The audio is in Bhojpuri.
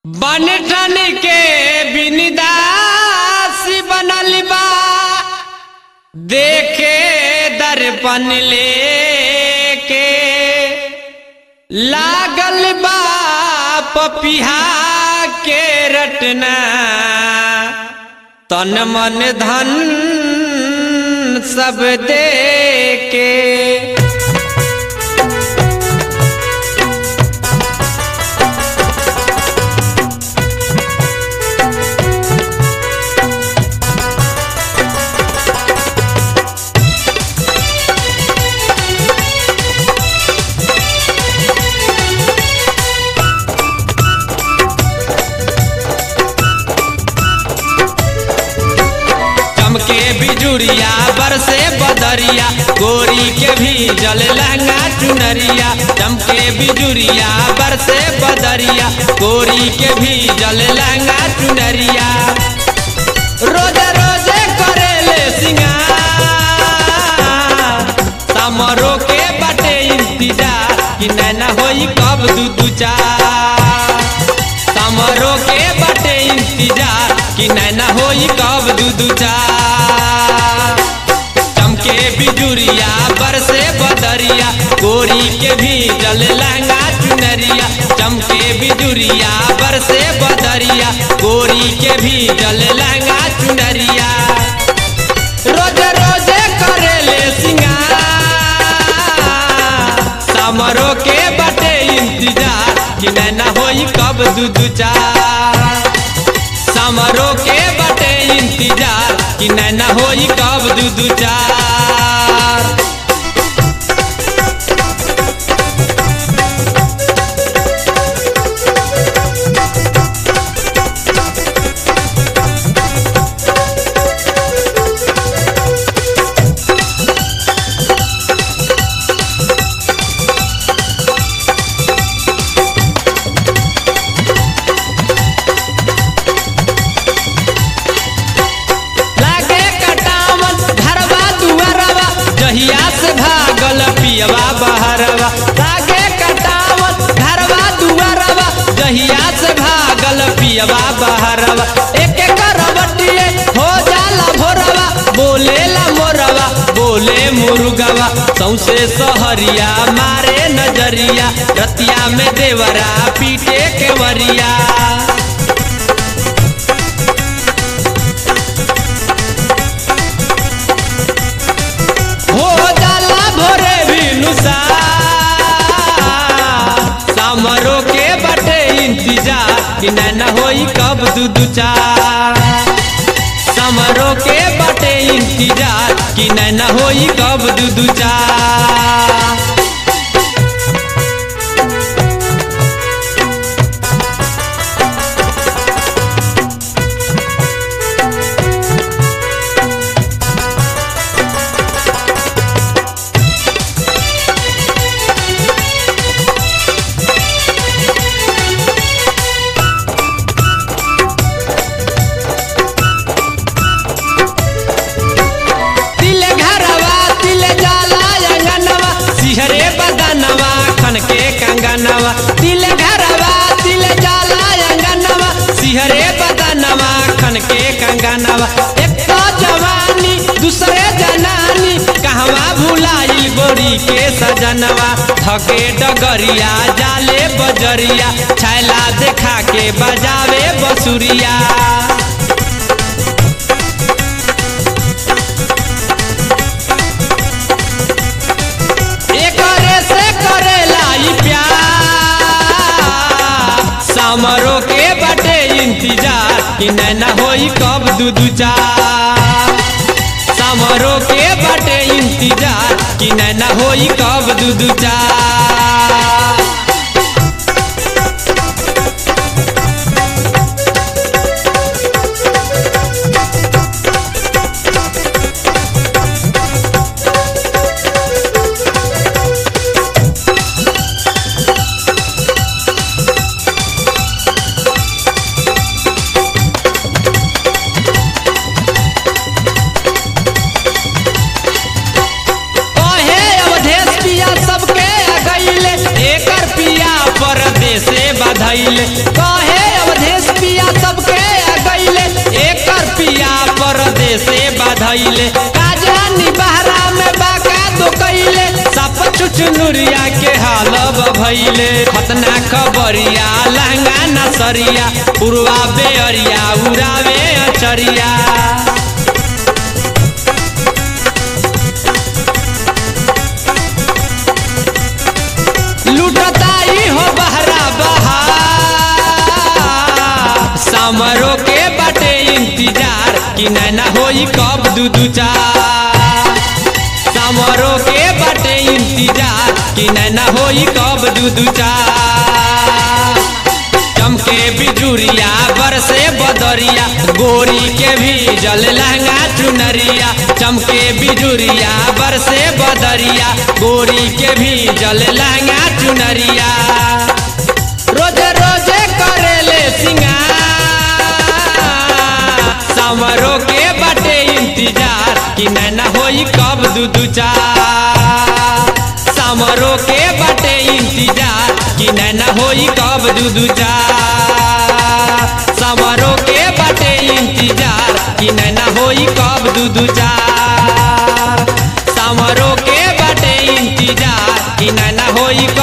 बन ठन के बिनदासी बनल बा देखे दर्पण लेके लागल बा पपिहा के रटना तन मन धन सब दे के चमके बिजुरिया बरसे बदरिया गोरी के भी जल लहंगा चुनरिया चमके बिजुरिया बरसे बदरिया गोरी के भी जल लहंगा चुनरिया रोजे रोजे करेले सिंगार समरो के बटे इंतजार कि नैना होई कब दू दू चार समरो के बटे इंतजार कि नैना होई कब दू दू चार चमके बिजुरिया बरसे बदरिया गोरी के भी जल लहंगा चुनरिया चमके बिजुरिया बरसे बदरिया गोरी के भी जल लहंगा चुनरिया रोजे रोजे करेले सिंगार समरो के बटे इंतजार कि नैना होई कब दू दू चार समरो के बटे इंतजार कि नैना होई कब दू दू चार लागे कटावन घरवा दुआरवा जहिया से भागल पियवा बहरवा लागे कटावन घरवा दुआरवा जहिया से भागल पियवा बहरवा एक करवटिए हो जाला भोरवा बोलेला मोरवा बोले मुर्गवा सौसे सहरिया मारे नजरिया रतिया में देवरा पीटे के वरिया हो जाला भोरे भी समरो के बटे इंतजार कि नैना होई कब दू दू चार समरो के बटे इंतजार कि नैना होई कब दू दू चार तिले घरवा तिले जाला अंगनवा सिहरे बदनवा खन के कंगनवा तिले घरवा तिले जाला अंगनवा सिहरे बदनवा खन के कंगनवा एक तो जवानी दूसरे जनानी कहवा भुलाइल गोरी के सजनवा थके डगरिया जाले बजरिया छैला देखा के बजावे बसुरिया एकरे से करेला ई प्यार समरो के बटे इंतजार कि नैना होई कब दू दू चार समरो के बटे इंतजार कि नैना होई कब दू दू चार कहे अवधेश पिया सबके आ गईले एकर सरिया लहंगा न सरिया पुरवा बेअरिया उड़ावे अचरिया लुटताई हो बहरा बहा समरो के बाटे इंतजार कि नैना होई कब दू दू चार समरो के बाटे इंतजार कि नैना होई कब दू दू चार चमके बिजुरिया बरसे बदरिया गोरी के भी जल लहंगा चुनरिया चमके बिजुरिया बरसे बदरिया गोरी के भी जल लहंगा चुनरिया रोजे रोजे करेले सिंगार समरो के बटे इंतजार कि नैना होई कब दू दू चार समरो के बटे इंतजार कि नैना होई कब दू दू चार समरो के बटे इंतजार कि नैना होई कब दू दू चार समरो के बटे इंतजार कि नैना होई